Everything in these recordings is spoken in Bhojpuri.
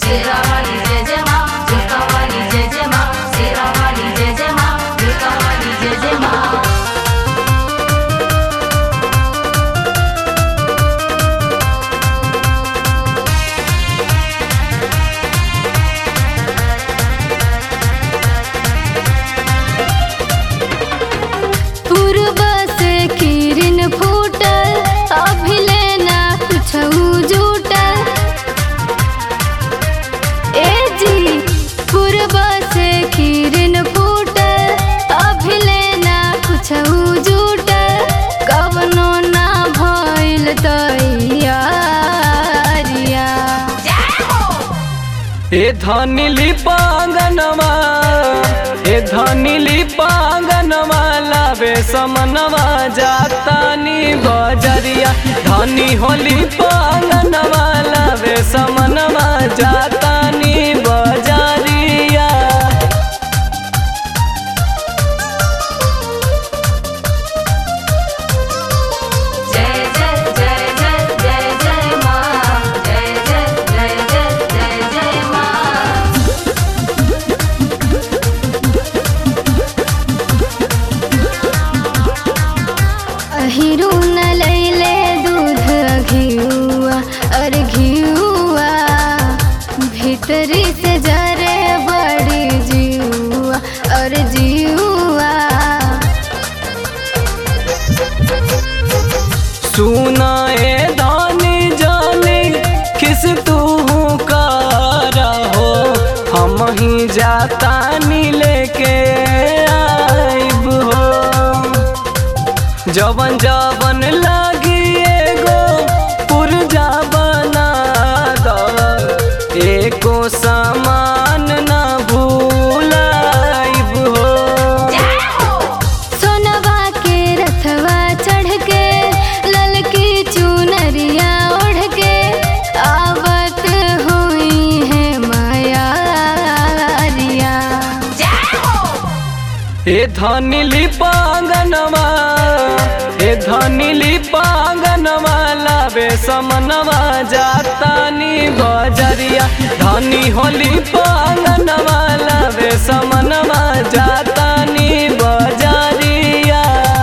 शेरावाली जय जय माँ झुमकावाली जय जय माँ शेरावाली जय जय माँ झुमकावाली जय जय माँ पूर्व से किरण फूटल अभिले ना कुछहु जुटल ए जी पूर्व से किरण फूटल अभिले ना कुछहु जुटल कवनो ना भइल तैयारिया ए धनी लिपांगनवा ए धनी लिपांगनवा लावे समनवा जातानी बजरिया धनी होली पांगनवा लावे समनवा जातानी बजरिया जय जय जय जय जय जय माँ जय जय जय जय जय जय माँ अहिरू न लैले दूध घिउआ और घिउआ भीतरी से जरे बड़ी जिउआ और जिउआ सुना ए धनी जानी किस तू कारा हो हम ही जातानी लेके आइब हो जवन जवन लागी एगो पुरजा बना द एको सामान ना भूलाइब हो सोनवा के रथवा चढ़ के ललकी चुनरिया ओढ़ के आवत हुई है मायारिया ए धनी लिपांगनवा ए धनी लिपांगनवा लावे समनवा जातानी बजरिया धनी होली पांगनवा लावे समनवा जातानी बजरिया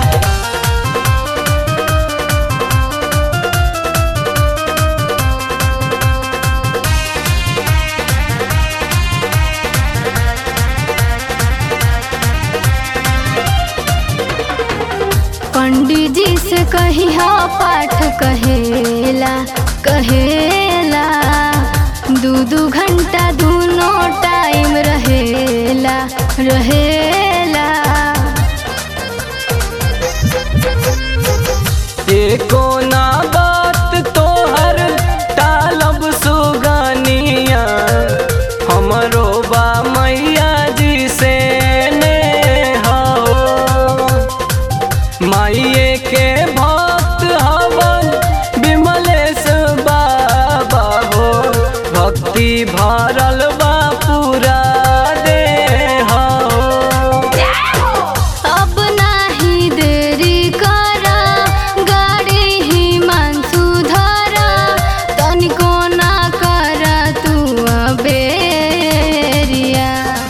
पंडित जी से कही हा पाठ कहेला कहेला दू दू घंटा दोनों टाइम रहेला रहेला एको ना बात तोहर टालब सुगनिया हमरो बा मैया जी से ने हो माइये के भक्त हवन विमलेश बाबा हो भक्ति भरल बा पूरा दे हो अब नाही देरी करा गाड़ी ही मानसू धरा तनिको ना करा तू अबेरिया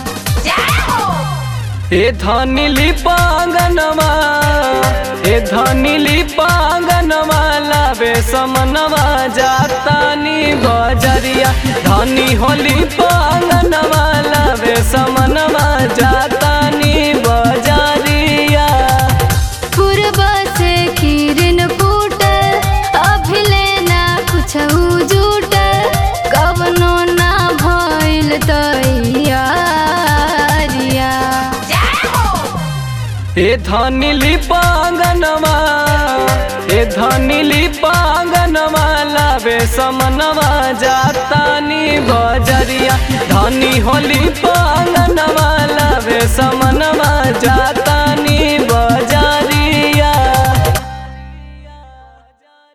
ए धनी लिपांगनवा ए धनी लिपांगनवा लावे समनवा जातानी बजरिया धनी होली पांगनवा लावे समनवा जातानी बजरिया पूर्व से किरण फूटल अभिले ना कुछहु जुटल कवनो ना भइल तैयारिया ए धनी लिपांगनवा ए धनी लिपांगनवा लावे समनवा जातानी बजरिया धनी होली पांगनवा लावे समनवा जात